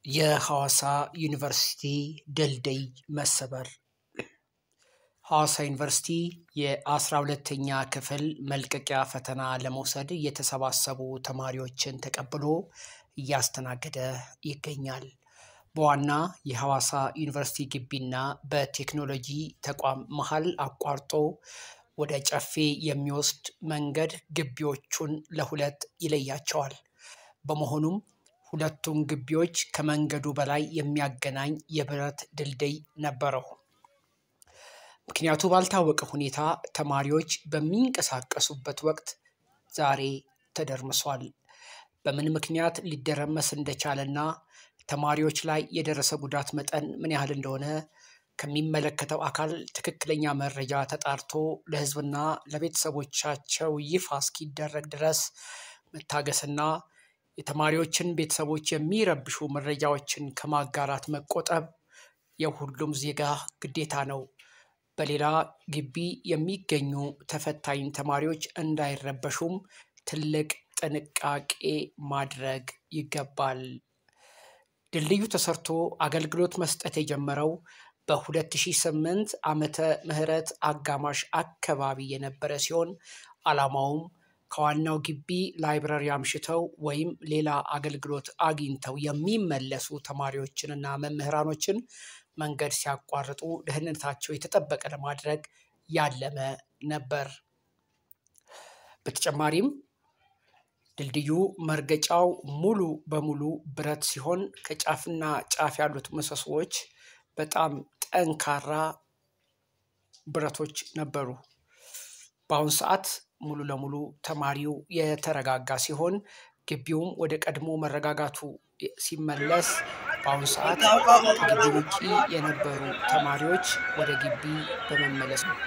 የሐዋሳ ዩኒቨርሲቲ ድልድይ መሰበር። ሐዋሳ ዩኒቨርሲቲ የአስራ ሁለተኛ ክፍል መልቀቂያ ፈተና ለመውሰድ የተሰባሰቡ ተማሪዎችን ተቀብሎ እያስተናገደ ይገኛል። በዋና የሐዋሳ ዩኒቨርሲቲ ግቢና በቴክኖሎጂ ተቋም መሃል አቋርጦ ወደ ጨፌ የሚወስድ መንገድ ግቢዎቹን ለሁለት ይለያቸዋል። በመሆኑም ሁለቱም ግቢዎች ከመንገዱ በላይ የሚያገናኝ የብረት ድልድይ ነበረው። ምክንያቱ ባልታወቀ ሁኔታ ተማሪዎች በሚንቀሳቀሱበት ወቅት ዛሬ ተደርምሷል። በምን ምክንያት ሊደረመስ እንደቻለና ተማሪዎች ላይ የደረሰ ጉዳት መጠን ምን ያህል እንደሆነ ከሚመለከተው አካል ትክክለኛ መረጃ ተጣርቶ ለሕዝብና ለቤተሰቦቻቸው ይፋ እስኪደረግ ድረስ መታገስና የተማሪዎችን ቤተሰቦች የሚረብሹ መረጃዎችን ከማጋራት መቆጠብ የሁሉም ዜጋ ግዴታ ነው። በሌላ ግቢ የሚገኙ ተፈታኝ ተማሪዎች እንዳይረበሹም ትልቅ ጥንቃቄ ማድረግ ይገባል። ድልድዩ ተሰርቶ አገልግሎት መስጠት የጀመረው በ2008 ዓመተ ምህረት አጋማሽ አካባቢ የነበረ ሲሆን ዓላማውም ከዋናው ግቢ ላይብረሪ አምሽተው ወይም ሌላ አገልግሎት አግኝተው የሚመለሱ ተማሪዎችንና መምህራኖችን መንገድ ሲያቋርጡ ደህንነታቸው የተጠበቀ ለማድረግ ያለመ ነበር። በተጨማሪም ድልድዩ መርገጫው ሙሉ በሙሉ ብረት ሲሆን ከጫፍና ጫፍ ያሉት ምሰሶዎች በጣም ጠንካራ ብረቶች ነበሩ። በአሁን ሰዓት ሙሉ ለሙሉ ተማሪው የተረጋጋ ሲሆን ግቢውም ወደ ቀድሞ መረጋጋቱ ሲመለስ በአሁኑ ሰዓት ከግቢ ውጪ የነበሩ ተማሪዎች ወደ ግቢ በመመለስ ነው።